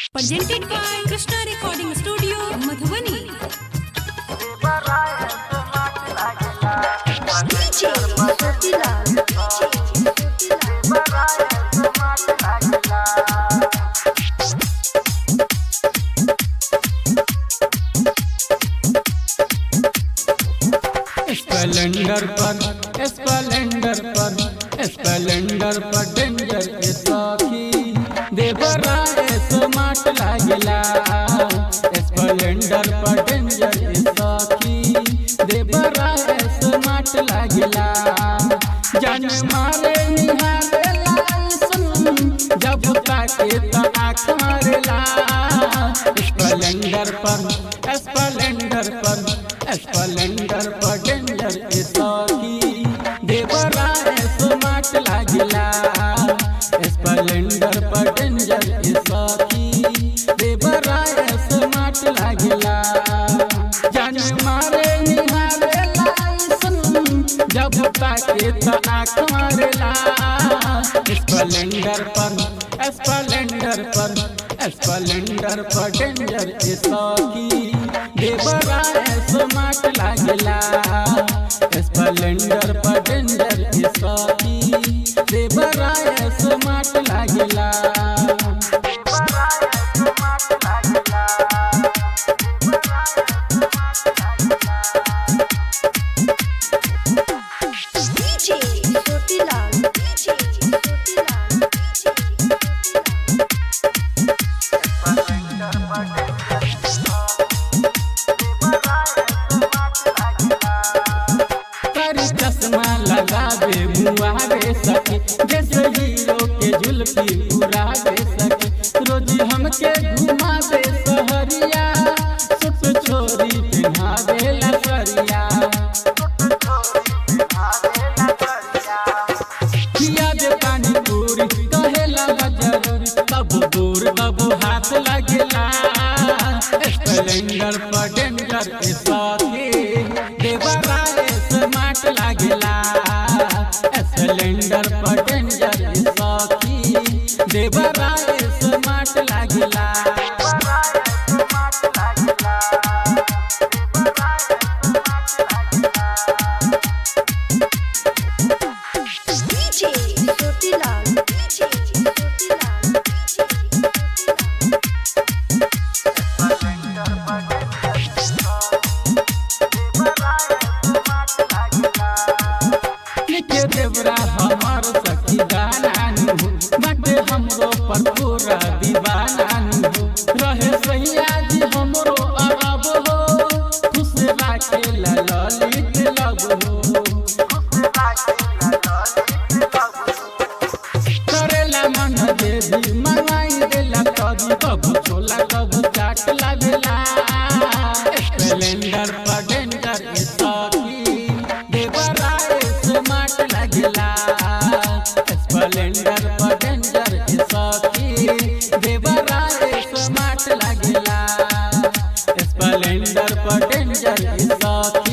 presented by Krishna Recording Studio, Madhubani. DJ Sotilal. Splendor पर Splendor पर Splendor पर danger के साथी देवरा स्मार्ट लागला स्प्लेंडर पर डेंजर के साथी देवरा स्मार्ट लागला जान मारे निहारे लाइसन जब ताके त आँख मारेला स्प्लेंडर पर स्प्लेंडर पर स्प्लेंडर पर डेंजर के साथी देवरा स्मार्ट लागला स्प्लेंडर पर डेंजर के साथी देवरा स्मार्ट लागला जान मारे निहारे लाइसन जब ताके त आँख मारेला स्प्लेंडर पर स्प्लेंडर पर स्प्लेंडर पर डेंजर के साथी देवरा स्मार्ट लागला स्प्लेंडर पर डेंजर के साथी देवरा स्मार्ट लागला DJ Sotilal. DJ Sotilal. कारी चश्मा लगावे मुआवे सके जैसे हीरो के जुल्फी उड़ावे सके रोज हमके घुमावे सहरिया सुत छोरी पिन्हावे लसरिया किया दे पानी पूरी कहेला जरूरी तब दूर तब हाथ लगेला स्प्लेंडर पर डेंजर के साथी देवरा स्मार्ट लागेला स्प्लेंडर पर डेंजर के साथी देवरा स्मार्ट लागेला DJ Sotilal. DJ Sotilal. के देवरा हमार सखी दानानु बाटे हमरो पर पूरा दीवानानु रहे सैया जी हमरो अरब हो खुश राखे ललित लब हो करेला मन देवी मंगाई देला कभी कभी छोला कभी चाट लागेला स्प्लेंडर पर डेंजर के साथी देवरा स्मार्ट लागेला स्प्लेंडर पर डेंजर के साथी देवरा स्मार्ट लागेला स्प्लेंडर पर डेंजर के साथी